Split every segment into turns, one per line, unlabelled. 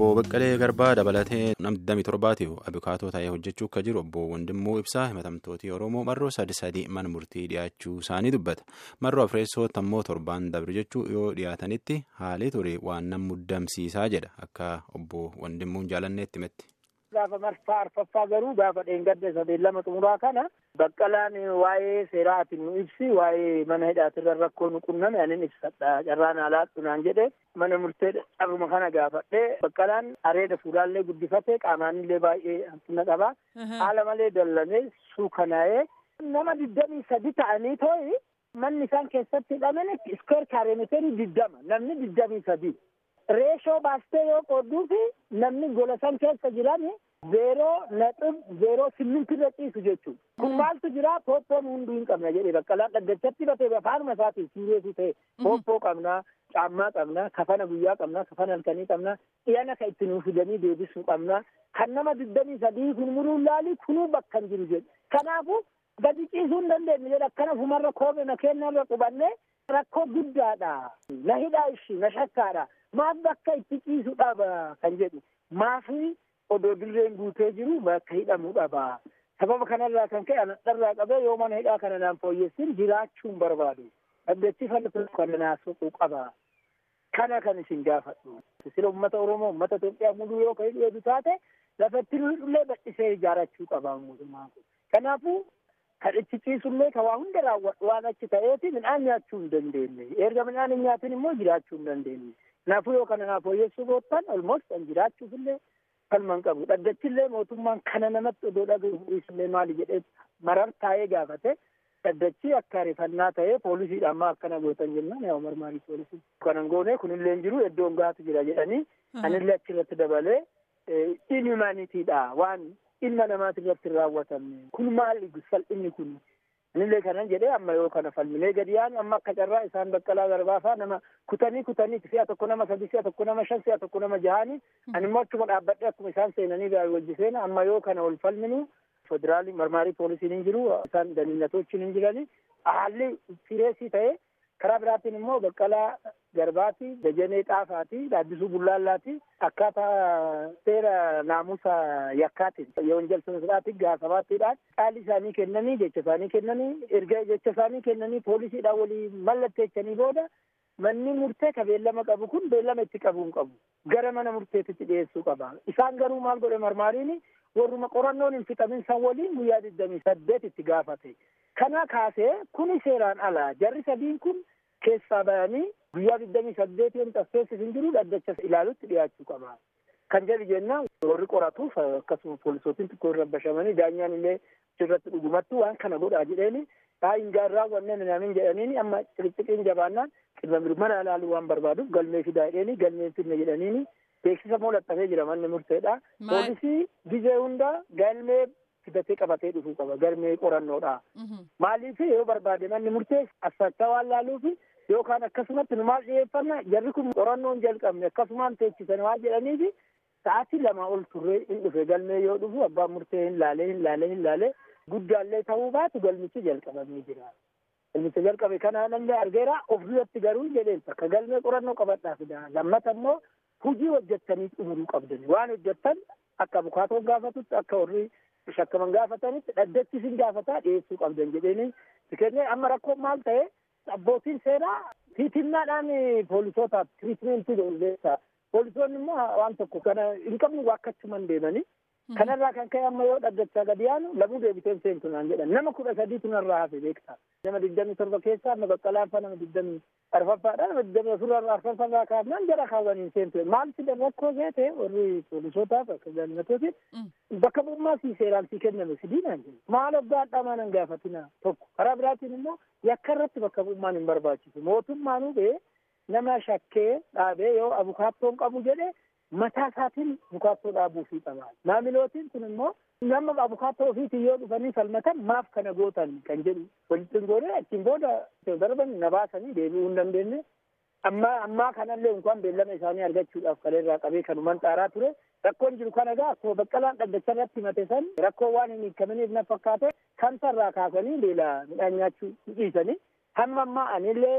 obbo Baqqalee Garbaa dabalatee nam 27tiif abukaatoo ta'ee hojjechuu akka jiru obbo Wandimmoo Ibsaa himatamtooti Oromoo marroo sadi sadi mana murtii dhiyaachuu isaanii dubbata. Marroo afreessootti ammoo torbaan dabre jechuu yoo dhiyaatanitti haalii ture waan nam muddamsiisaa jedha akka obbo Wandimmuun jaalanneetti himetti.
Gaafa marfaa arfaffaa garuu gaafa dheengadde sadeen lama xumuraa kana baqqalaan waa'ee seeraatiin nu ibsi waa'ee mana hidhaatirra rakkoo nu qunname anin ibsadha carraan alaattu naan jedhe mana murtee carruma kana gaafadhe baqqalaan areeda fuulaallee guddifate qaamaanillee baay'ee hanqina qaba haala malee dallanee suukanaa'ee nama digdamii sadi ta'anii too'i manni isaan keessatti hidhaman iskweer kaareemiteerii diddama namni digdamii sadi. reeshoo baastee yoo qoodduufi namni gola san keessa jiran zeeroo naxib zeeroo simmintirra ciisu jechuudha. kun maaltu jira pooppoon hunduu hin qabna jedhee baqqalaan dhaggachatti batee afaanuma isaatiin siireesu ta'e pooppoo qabnaa caammaa qabnaa kafana guyyaa qabnaa kafana halkanii qabnaa dhiyana ka itti nuuf fidanii deebisuu qabnaa kan nama digdamii sadii kun muruun laalii kunuu bakka hin jiru jedhe kanaafu gadi ciisuu hin dandeenye jedhe akkana fumarra koome na kennarra qubannee rakkoo guddaadha na hidhaa ishii na shakkaadha maaf bakka itti ciisu dhaba kan jedhu maafi odoo dirreen guutee jiru bakka hidhamuu dhaba sababa kanarraa kan ka'e anadharraa qabee yoo mana hidhaa kana naan fooyyessin jiraachuun barbaadu dhaggeessi falatu kana naasuu qaba kana kan isin gaafadhu sila ummata oromoo ummata Itoophiyaa muduu yoo ka hidhu eedu taate lafatti illee bal'isee ijaarachuu qaba mootummaan kun kanaafuu kan itti ciisullee ka waa hunda raawwadhu waan achi ta'eeti midhaan nyaachuu hin dandeenye erga midhaan hin nyaatin immoo jiraachuu hin dandeenye kanaafuu yoo kana naaf fooyyessuu boottan olmost kan jiraachuufillee kalman qabu dhaggachillee mootummaan kana namatti odoo dhagahuusillee maali jedhee marar taa'ee gaafate dhaggachi akka rifannaa ta'ee poolisiidha amma akkana gootan jennaan yaa marmaarii poolisii kanan goone kunillee hin jiru iddoon gaatu jira jedhanii anillee achirratti dabalee inhumanitiidha waan ilma namaati irratti hin raawwatamne kun maali salphinni kun anillee kanan jedhee amma yoo kana falminee gadi yaanu amma akka carraa isaan baqqalaa garbaafaa nama kutanii kutanii si'a tokko nama sadi si'a tokko nama shan si'a tokko nama jahanii ani immoo achuma dhaabbadhe akkuma isaan seenanii wajji seena amma yoo kana wal falminu federaalii marmaarii poolisiin hin jiru isaan daliilatochiin hin jirani haalli sireesii ta'e karaa biraatiin immoo baqqalaa garbaati dajanee xaafaati dhaabbisuu bullaallaati akkaataa seera naamusa yakkaatiin yewanjal siraatiin gaafabaattiidhaan caalli isaanii kennanii jecha isaanii kennanii erga jecha isaanii kennanii poolisiidhaan walii mallatteechanii booda manni murtee ka beellama qabu kun beellama itti qabuu hin qabu gara mana murteetitti dhiyeessuu qaba isaan garuu maal godhe marmaariin warruma qorannoon hin fixamin san waliin guyyaa digdamii saddeet itti gaafate kana kaasee kuni seeraan ala jarri sadiin kun keessaa bayanii guyyaa digdamii saddeet yoon tasseessis hin jiru dhaddacha ilaalutti dhiyaachuu qaba kan jedhu jennaan warri qoratuuf akkasuma poolisootiin xiqqoo irra bashamanii daanyaan illee achirratti dhugumattu waan kana godhaa jedheeni hin raawwanne minaamin jedhaniini amma xixiqiin jabaannaan qilma mana ilaaluu waan barbaaduuf galmee fidaa jedheeni galmeen fidne jedhaniini beeksisa moo laxxafee jira manni murteedha poolisii gizee hunda galmee fidatee qabatee dhufuu qaba galmee qorannoodha maaliif yoo barbaade manni murtee assachaa waan laaluufi yookaan akkasumatti nu maal dhiyeeffanna jarri kun qorannoon jalqabne akkasumaan teechisan waan jedhaniifi sa'aatii lama ol turree hin dhufe galmee yoo dhufu abbaan murtee hin laalee hin laalee hin laalee guddaallee ta'uu baatu galmichi jalqabamee jira. Galmicha jalqabe kana namni argeera of duratti garuu jedheen akka galmee qorannoo qabadhaa fida lammata immoo hujii hojjettanii xumuruu qabdan waan hojjettan akka abukaatoon gaafatutti akka warri shakkaman gaafatanitti dhaddachi isin gaafataa dhiyeessuu qabdan jedheeni kennee amma rakkoon maal ta'e abbootiin seeraa tiitinnaadhaan poolisootaaf tiriitmentii godhuleessa poolisoonni immoo waan tokko kana hin qabnu waakkachuman deemanii kanarraa kan ka'e amma yoo dhaddachaa gadi yaanu lamuu deebiteen seentu naan jedhan nama kudha sadiitu narraa hafe beektaa nama digdamii torba keessaa nama baqqalaanfa nama digdamii arfaffaadha nama digdamii afurarraa arfaffarraa kaafnaan jara kaawwaniin seentu maal sidan rakkoo seete warri poolisootaaf akka jaallatootiin bakka bu'ummaa sii seeraan sii kenname sidiinaan jedhu maal obgaa dhamaa nan gaafatina tokko karaa biraatiin immoo yakka irratti bakka bu'ummaan hin barbaachisu mootummaanuu bee nama shakkee dhaabee yoo abukaattoon qabu jedhe mataa isaatiin abukaattoo dhaabuufii qaba maamilootiin kun immoo nama abukaattoo ofiitiin yoo dhufanii falmatan maaf kana gootan kan jedhu walitti goone achiin booda darban na baasanii deebi'uu hin dandeenye amma ammaa kanallee inkaan beellama isaanii argachuudhaaf kaleerraa qabee kanuman xaaraa ture rakkoon jiru kana egaa akkuma baqqalaan dhaddacha irratti himate san rakkoo waan hin hiikamaniif na fakkaate kan sarraa kaasanii beela midhaan nyaachuu dhiisanii hamma ammaa anillee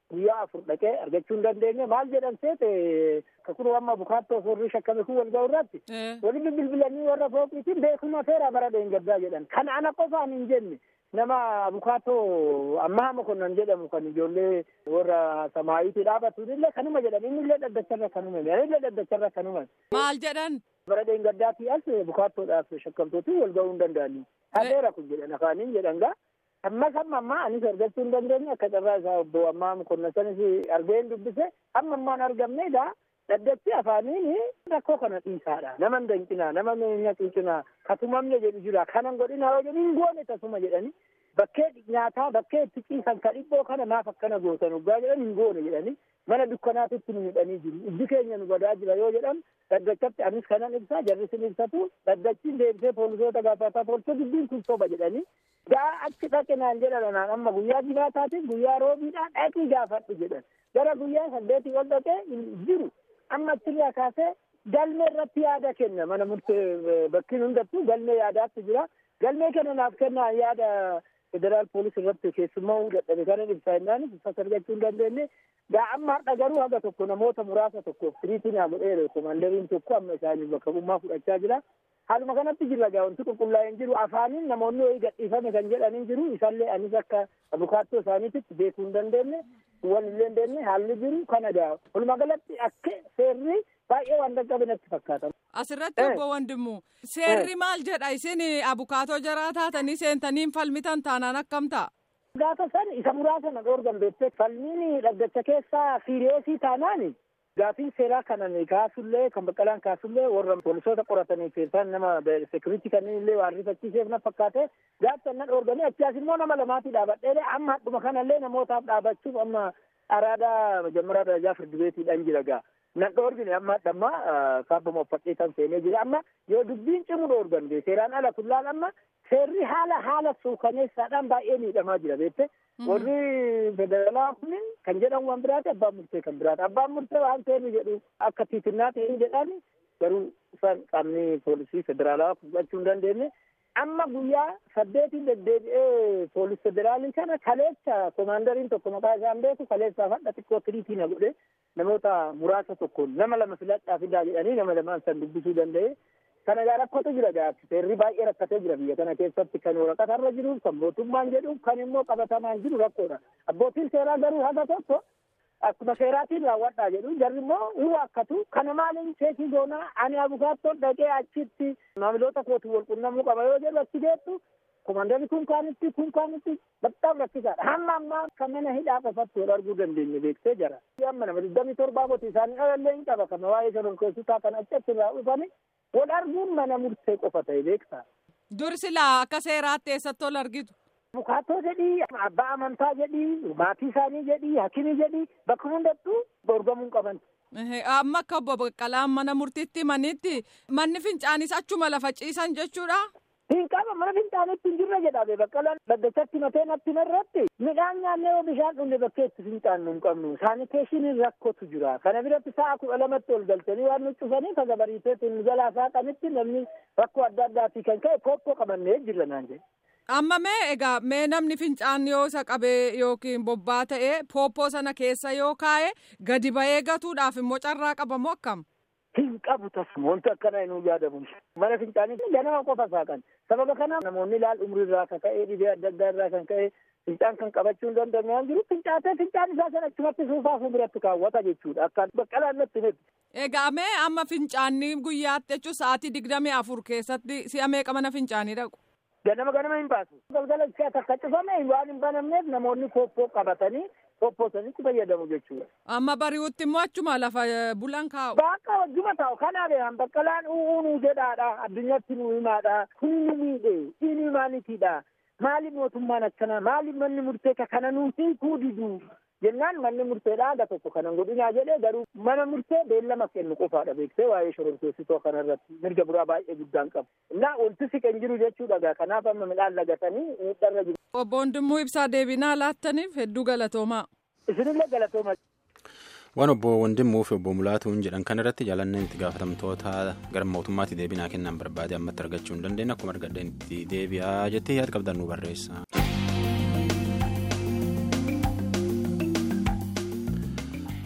guyyaa afur dhaqee argachuu hin dandeenye maal jedhan seete kakunu amma bukaattoo forrii shakkame kun wal ga'u irratti walitti bilbilanii warra fooqiitiin beekuma seera bara dheengaddaa jedhan kana ana qofaan hin jenne nama bukaattoo ammaa mokonnan jedhamu kan ijoollee warra samaayitii dhaabatu illee kanuma jedhan inni illee dhaddacharra kanuma inni illee dhaddacharra kanuma.
Maal jedhan?
bara dheengaddaatii as bukaattoodhaaf shakkamtootiin wal ga'uu hin danda'anii. Haadheera kun jedhan afaaniin jedhan gaa. Ammas amma ammaa anis argachuu hin dandeenye akka carraa isaa obbo ammaa mokonnan sanis argeen dubbise amma ammaan argamne egaa dhaddachi afaaniin rakkoo kana dhiisaadha. Nama hin danqinaa, nama hin cuucinaa, katumamne jedhu jira. Kanan godhinaa yoo jedhu hin goone tasuma jedhani. Bakkee nyaataa bakkee itti ciisan ka dhibboo kana maaf akkana gootan uggaa jedhan hin goone jedhani. Mana dukkanaatitti nu hidhanii jiru. Ijji keenya nu badaa jira yoo jedhan dhaddachatti anis kanan ibsaa jarris ni ibsatu. Dhaddachiin deebisee poolisoota gaafataa poolisoo dubbiin kun soba jedhani. Gaa achi dhaqinaan jedhan amma guyyaa jimaataatiin guyyaa roobiidhaan dhaqii gaafadhu jedhan. Gara guyyaa saddeetii ol dhaqee jiru. amma achirraa kaasee galmee irratti yaada kenna mana murtee bakkiin hundattuu galmee yaadaatti jira galmee kana naaf kennaa yaada federaal poolis irratti keessummaa dadhabe kana ibsaa jennaanis ibsas argachuu hin dandeenye gaa amma har'a garuu haga tokko namoota muraasa tokkoof tiriitii naa godheera komandariin tokko amma isaanii bakka bu'ummaa fudhachaa jira haaluma kanatti jirra gaa wanti qulqullaa'een jiru afaaniin namoonni wayii gadhiifame kan jedhanii jiru isallee anis akka abukaattoo isaaniititti beekuu hin dandeenye wal hin dandeenye haalli jiru kana gaa walumaa galatti akka seerri baay'ee waan dadhabe natti fakkaata.
Asirratti obbo Wandimmu seerri maal jedha isin abukaatoo jaraa taatanii seentanii falmitan taanaan akkam ta'a?
Gaafa san isa muraasa na dhoorgan beektee falmiin dhaddacha keessaa siiriyeesii taanaani gaafiin seeraa kanan kaasullee kan baqqalaan kaasullee warra poolisoota qoratanii keessaan nama sekuriitii kanneen illee waan rifachiiseef na fakkaate gaafsan na dhoorganii achias immoo nama lamaatii dhaabadhee amma hadduma kanallee namootaaf dhaabachuuf amma araadaa majammaraa darajaa firdi beetiidhaan jira gaa. nan dhoorgine amma dhamma kaabbama uffadhee kan seenee jira amma yoo dubbiin cimu dhoorgan seeraan ala kullaan amma seerri haala haala suukaneessaadhaan baay'ee miidhamaa jira beekte warri federaalaa kun kan jedhan waan biraati abbaan murtee kan biraati abbaan murtee waan seerri jedhu akka tiitinnaa ta'ee jedhan garuu isaan qaamni poolisii federaalaa fudhachuu hin dandeenye amma guyyaa saddeetiin deddeebi'ee poolis federaalii kana kaleessa komaandariin tokko maqaa isaan beeku kaleessaaf hadha xiqqoo tiriitii na godhe namoota muraasa tokkoon nama lama filadhaa fidaa jedhanii nama lamaan san dubbisuu danda'e kana gaa rakkootu jira gaafsi seerri baay'ee rakkatee jira biyya kana keessatti kan waraqatarra jiruuf kan mootummaan jedhuuf kan immoo qabatamaan jiru rakkoodha abbootiin seeraa garuu haga tokko akkuma seeraatiin raawwadhaa jedhu jarri immoo hin waakkatu kana maaliin seekii goonaa ani abukaattoon dhaqee achitti maamiloota kootu wal qunnamuu qaba yoo jedhu achi geettu komandari kun kaanitti kun kaanitti baxxaaf rakkisaadha hamma ammaa kan mana hidhaa qofatti wal arguu dandeenye beektee jira amma nama digdamii torbaa moti isaanii dhalallee hin qaba kan waa'ee shororkeessotaa kan achitti irraa dhufani wal arguun mana murtee qofa ta'e beektaa.
Dur silaa akka seeraatti eessatti ol argitu?
Abukaattoo jedhii, abbaa amantaa jedhii, maatii isaanii jedhii, hakimii jedhii bakka hundattuu dorgamuun qaban.
Amma akka obbo Baqqalaan mana murtiitti manitti manni fincaanis achuma lafa ciisan jechuudha.
Hin qaba mana fincaanitti hin jirre jedhame baqqalaan dhaddachatti matee natti irratti midhaan nyaannee yoo bishaan dhunne bakkee itti fincaannu hin qabnu saaniteeshiniin rakkootu jira kana biratti sa'a kudha lamatti ol galchanii waan nu cufanii ka gabariiteetti nu jalaa saaqanitti namni rakkoo adda addaatii kan ka'e pooppoo qabannee jirra naan jedhe.
Amma mee egaa mee namni fincaan yoo isa qabee yookiin bobbaa ta'ee pooppoo sana keessa yoo kaa'e gadi ba'ee gatuudhaaf immoo carraa qabamu akkam?
Hin qabu tasuma wanti akkana hin yaadamu. Mana fincaanii ganama qofa saaqan. Sababa kana namoonni ilaal umrii irraa kan ka'e dhibee adda addaa irraa kan ka'e fincaan kan qabachuu hin dandeenye jiru fincaatee fincaan isaa sana achumatti suufaa fuulduratti kaawwata jechuudha. Akka baqqalaan natti miti.
Egaa mee amma fincaanii guyyaatti jechuun sa'aatii digdamii afur keessatti si'a meeqa mana fincaanii dhaqu?
Ganama ganama hin baasu. Galgala ishee takka cufame waan hin banamneef namoonni pooppoo qabatanii pooppoosanitti fayyadamu jechuudha.
Amma bari'utti immoo achuma lafa bulan kaa'u.
Bakka wajjuma taa'u kanaaf baqqalaan u'uunuu jedhaadha addunyatti nu himaadha kun nu miidhe inni maaliitiidha maaliif mootummaan akkana maaliif manni murtee kana nuun hiikuu didu jennaan manni murteedha aga tokko kanan godhinaa jedhee garuu mana murtee beellama kennu qofaadha beektee waa'ee shororkeessitoo kanarratti mirga biraa baay'ee guddaan qabu. Innaa wanti siqen jiru jechuudha gaa kanaaf amma midhaan lagatanii miidharra jiru.
Obbo Wandimmoo ibsaa deebinaa laattaniif hedduu galatoomaa.
Isinillee galatooma.
Waan obbo Wandimmoo fi obbo Mulaatuun jedhan kanarratti jaalanneen itti gaafatamtoota gara mootummaatti deebinaa kennan barbaade ammatti argachuu hin dandeenye akkuma argadheen itti deebi'aa jettee yaada qabdan nu barreessa.